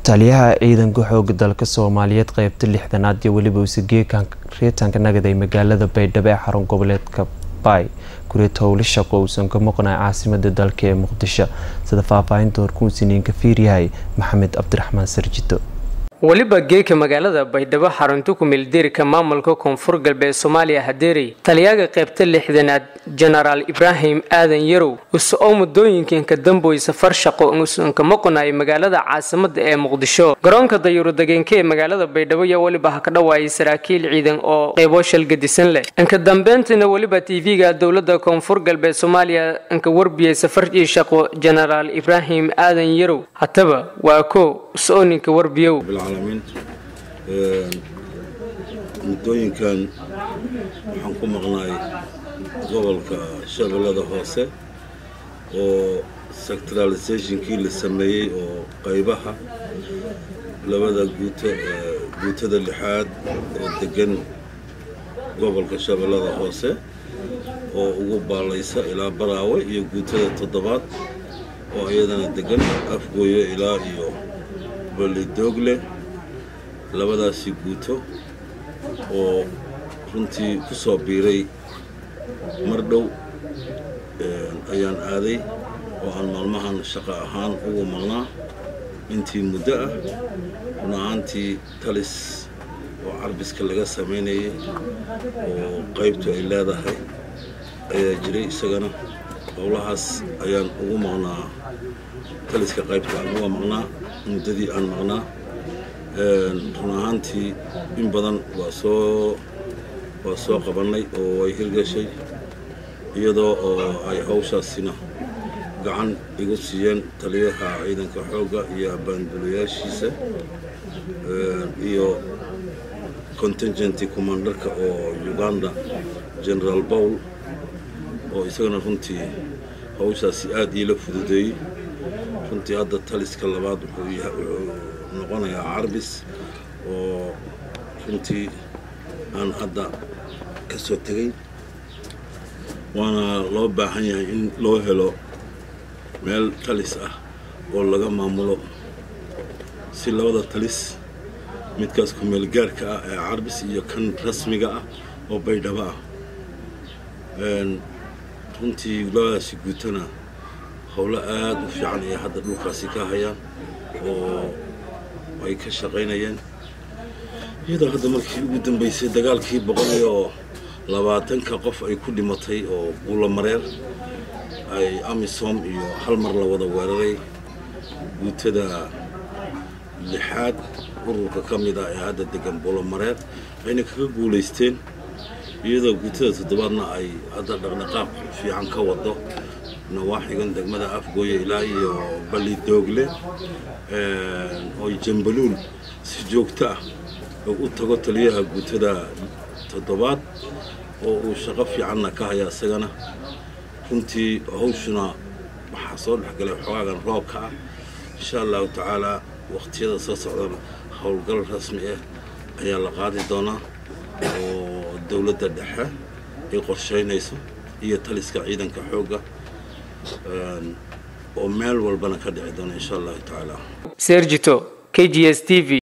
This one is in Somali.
taliyaha ciidanka xooga dalka soomaaliyeed qeybta lixdanaad iyo weliba usageekan reetanka nagad ee magaalada baydhabo ee xarun goboleedka bay gureed howle shaqo uusan ka maqnay caasimada dalka ee muqdisho sida faahfaahinta horkuunsiniin ka fiiryahay maxamed cabdiraxmaan sarjito weliba geeka magaalada baydhabo xarunta kumeeldeerka maamulka koonfur galbeed soomaaliya hadeerey taliyaga qaybta lixdanaad jenaraal ibraahim aadan yarow use oo muddooyinkanka damboy safar shaqo uusan ka maqnayo magaalada caasimada ee muqdisho garoonka dayuuradageenka ee magaalada baydhabo yaa weliba ha ka dhawaayay saraakiil ciidan oo qeybo shalgadisan leh inka dambeyntiina weliba tv-ga dowlada koonfur galbeed soomaaliya inka warbiyay safarkii shaqo jenaraal ibraahim aadan yarow hataba waa ko use-oo ninka warbiyow muddooyinkan waxaan ku maqnaay gobolka shabeellada hoose oo sectralisationkii la sameeyey oo qaybaha labada guuto guutada lixaad oo degan gobolka shabeellada hoose oo ugu baalaysa ilaa baraawe iyo guutada toddobaad oo iyadana degan afgooyo ilaa iyo balidoogle labadaasi guuto oo runtii ku soo biiray mar dhow ayaan aaday oo aan maalmahan shaqo ahaan ugu maqnaa intii muddo ah run ahaantii talis oo carbiska laga samaynayay oo qaybtu ay leedahay ayaa jiray isagana howlahaas ayaan ugu maqnaa taliska qaybta aan uga maqnaa muddadii aan maqnaa run ahaantii in badan waa soo waa soo qabannay oo ay hirgashay iyadoo oo ay hawshaasina gacan igu siiyeen taliyaha ciidanka xoogga iyo abaandulayaashiisa iyo contingenti commandarka oo uganda generaal bowl oo isagana runtii hawshaasi aad iila fududeeyey runtii hadda taliska labaad wuxuu noqonayaa carbis oo runtii aan hadda ka soo tegay waana loo baahan yahay in loo helo meel talis ah oo laga maamulo si labada talis midkaas kumeel gaarka ah ee carbis iyo kan rasmiga ah oo baydhabo ah runtii labadaasi guutana howlo aad u fiican ayay hadda dhulkaasi ka hayaan oo ay ka shaqaynayeen iyadoo hadda markii ugu dambaysay dagaalkii boqol iyo labaatanka qof ay ku dhimatay oo buulamareer ay amisom iyo hal mar la wada weeraray guutada lixaad ururka ka mid ah ee hadda degan buulamareer ayna kaga guulaysteen iyadoo guutada toddobaadna ay hadda dhaqdhaqaaq fiican ka wado nawaaxigan degmada afgooye ilaa iyo balidoogle oo jambaluul si joogto ah oo u tago taliyaha guutada toddobaad oo uu shaqo fiicanna ka haya isagana runtii hawshuna waxaa soo dhexgalay xogaagan roobka ah insha allahu tacaalaa wakhtiyada soo socdana howlgal rasmi ah ayaa la qaadi doonaa oo dowladda dhexe ay qorshaynayso iyo taliska ciidanka xoogga oo meel walbana ka dhici doona insha allahu tacaala sergito k g s t v